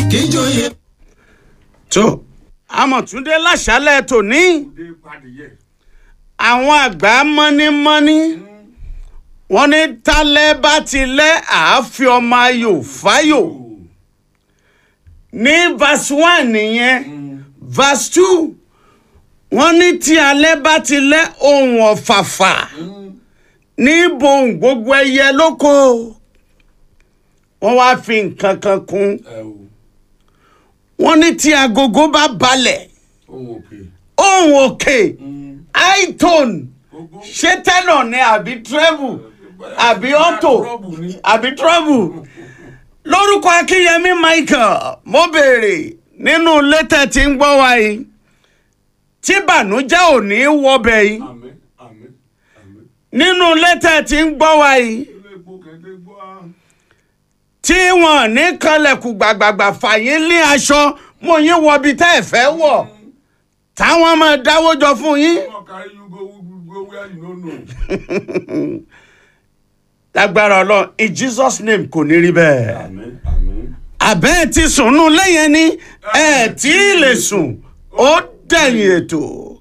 kíjòyè. tó amọ̀túndé láṣálẹ̀ tòní dé padìyẹ. àwọn àgbà mọ́nímọ́ní wọ́n ní tálẹ́ bá ti lẹ́ àáfi ọmọ ayò fáyò ní verse one nìyẹn verse two wọ́n ní tí alẹ́ bá ti lẹ́ ohun ọ̀fàfà ní bohùn gbogbo ẹyẹ lóko wọ́n wá fi nǹkan kan kún ẹ o wọ́n ní tí agogo bá balẹ̀ ohun òkè. ohun òkè high tone gbogbo ṣé tẹ́nọ̀ ni àbí treble àbí auto rọ́ọ̀bù ni. àbí trouble lórúkọ akínyẹmí michael mo béèrè nínú létẹ̀ tí ń gbọ́ wa yìí tí bànújẹ́ ò ní wọbẹ̀ yìí àmín àmín àmín. nínú létẹ̀ tí ń gbọ́ wa yìí ilé epo kẹ̀kẹ́ gbọ́ á. tí wọn ní kanlẹ̀kùn gbàgbàgbà fàyín lé aṣọ mo yín wọbi tẹ́ ẹ̀ fẹ́ wọ̀ táwọn máa dáwọ́ jọ fún yín. ọmọ kárí you go go where you no know. lágbára ọlọ́run in jesus name kò ní rí bẹ́ẹ̀. àmín àmín. àbẹ́ ẹ̀ ti sùn nù lẹ́yìn ni ẹ̀ tí ì lè sùn ó dẹ̀yìn ètò.